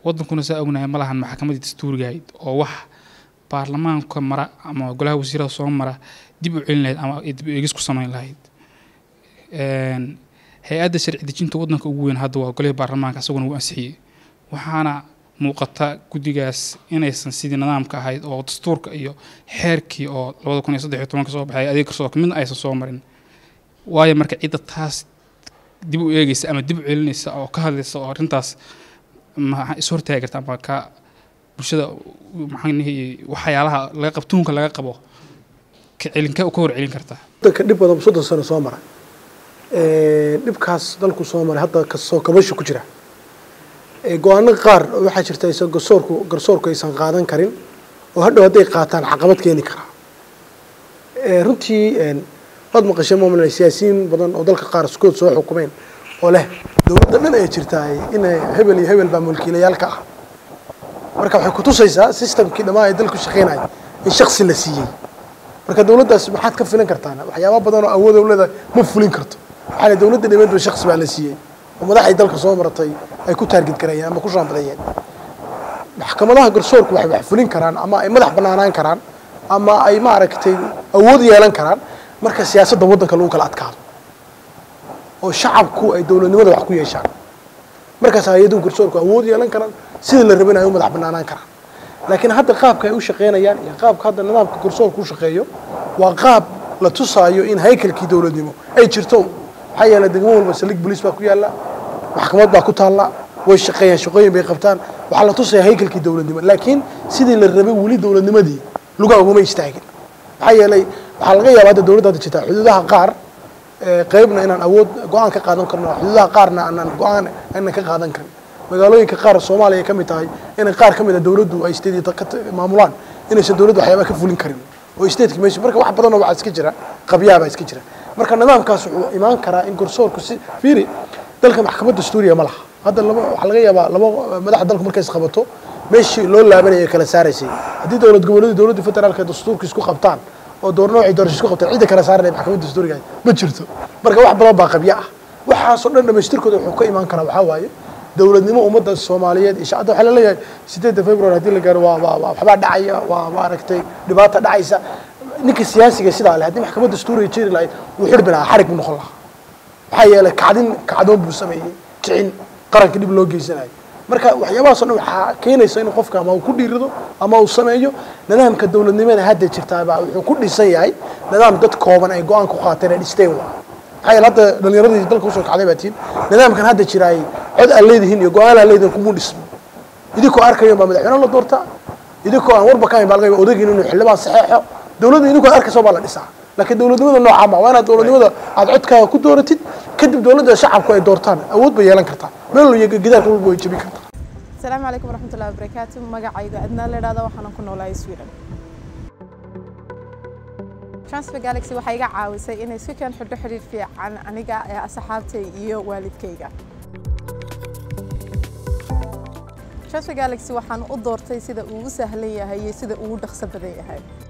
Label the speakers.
Speaker 1: wadankuna saa ognahay ma lahan maxkamadii dastuuriga ahayd oo wax baarlamaanka mara ama golaha wasiirada soo mara dib u celin lahayd ama dib u eegis ku samayn lahayd hay-adda sharci dejinta wadanka ugu weyn hadda waa golihii baarlamaanka isaguna wuu ansixiyey waxaana muuqata guddigaas inaysan sidii nidaamka ahayd oo dastuurka iyo xeerkii oo labada kun iyo saddex iyo tobanka soo baxay adeeg garsoorka midna aysan soo marin waayo marka cidda taas dib u eegeysa ama dib u celinaysa oo ka hadlaysa oo arrintaas ma is hortaagi karta ama ka bulshada maxaanihi waxyaalaha laga qab tuunka laga qabo ka celinka ka hor celin kartaa
Speaker 2: wadanka dhib badan soddon sano soo mara dhibkaas dalku soo maray hadda kasoo kabasho ku jira go-aano qaar waxaa jirta aysan garsoorku garsoorku aysan qaadan karin oo hadhow hadday qaataan caqabad keeni karaa runtii waad maqashay moomla siyaasiyiin badan oo dalka qaar iskood soo xukumeen oo leh dowladda dhan ay jirtaa in hebel iyo hebel baa mulkiilayaalka ah marka waxay kutusaysaa systemkii dhammaan ee dalku shaqeynaya in shaksi la siiyey marka dowladdaas maxaad ka filan kartaan waxyaaba badan oo awood dowlada ma fulin karto waxaa dowladda dhimeed ba shaksi baa la siiyey oo madaxay dalka soo maratay ay ku taargid garayeen ama ku shaambadeeyeen maxkamadaha garsoorku waxay wax fulin karaan ama ay madax banaanaan karaan ama ay maaragtay awood yeelan karaan marka siyaasadda waddanka lagu kala adkaado oo shacabku ay dowladnimada wax ku yeeshaan markaas hay-aduhu garsoorku awood yeelan karaan sidii la rabin ay u madax banaanaan karaan laakiin hadda qaabka ay u shaqeynayaan iyo qaabka hadda nidaamka garsoorku u shaqeeyo waa qaab la tusaayo in haykalkii dowladnimo ay jirto maxaa yeelay degmo walba saldhig boliis baa ku yaalla maxkamad baa ku taalla way shaqeeyaan shaqooyin bay qabtaan waxaa la tusaya haykalkii dowladnimo laakiin sidii la rabay weli dowladnimadii lugaa ugama istaagin maxaa yeelay waxaa laga yaaba hadda dowladda hadda jirta xuduudaha qaar qeybna inaan awood go-aan ka qaadan karno xuduudaha qaarna aanan go-aan aanan ka qaadan karin magaalooyinka qaar soomaaliya ka mid tahay inay qaar ka mid a dowladdu ay state ka maamulaan inaysan dowladdu waxyaaba ka fulin karin oo stateki meesha marka wax badanoo waxaa iska jira qabyaa baa iska jira marka nidaamkaas wuxuu imaan karaa in garsoorku si fiiri dalka maxkamad dastuuriya ma laha hadda laba waxaa laga yaabaa laba madaxda dalku markay isqabato meeshii loo laabanaya ay kala saaraysay haddii dowlad goboleedu dowladda federaalka dastuurka isku qabtaan oo door noocii doorasho isku qabtaan cidda kala saaranaya maxkamadda dastuuriga ma jirto marka wax badan baa qabya ah waxaasoo dhan dhamaystirkooda wuxuu ka imaan karaa waxaa waaye dowladnimo ummadda soomaaliyeed iyo shacabda waxaa laleeyahay sideedda february haddii la gaaro waa waa waa waxbaa dhacaya waa maaragtay dhibaata dhacaysa ninka siyaasiga sidaa leh haddii maxkamadda dastuuriga jiri lahayd wuu xidhbi lahaa xarig buu noqon lahaa maxaa yeelay kacdin kacdoon buu sameeyey kicin qaranka dhib loo geysanayo marka waxyaabahaas o dhan waxaa keenaysa in qofka ama uu ku dhiirido ama uu sameeyo nidaamka dowladnimada hadda jirtaabaa wuxuu ku dhisan yahay nidaam dad kooban ay go-aan ku qaateen ay dhisteen waa maxaa yeele hadda dhalinyaradii dalka usoo kacday baa tiin nidaamkan hadda jiraay cod aan leedihiin iyo go-aan aan leedihin kuma dhismo idinkoo arkayo baa madaxweyne la doortaa idinkoo aan warba ka hayn baa laga yaaba odagin inuu xildhibaan saxeexo dowladda idinkoo arkayso baa la dhisaa laakiin dowladnimada noocaa ma waa inaad dowladnimada aad codkaaga ku dooratid kadib dowladda shacabku ay doortaan awood bay yeelan kartaa meel iyo gidaarka walba way jebin kartaa
Speaker 3: asalaamu calaykum waraxmatullahi wabarakaatu magacayga adnaa la idhahdo waxaanan ku noolahay sweden transfer galaxy waxay iga caawisay inay si kan xidho xidhiir fiican aniga ee asxaabtay iyo waalidkayga transfer galaxy waxaan u doortay sida uu u sahlan yahay iyo sida uu u dhaqso badan yahay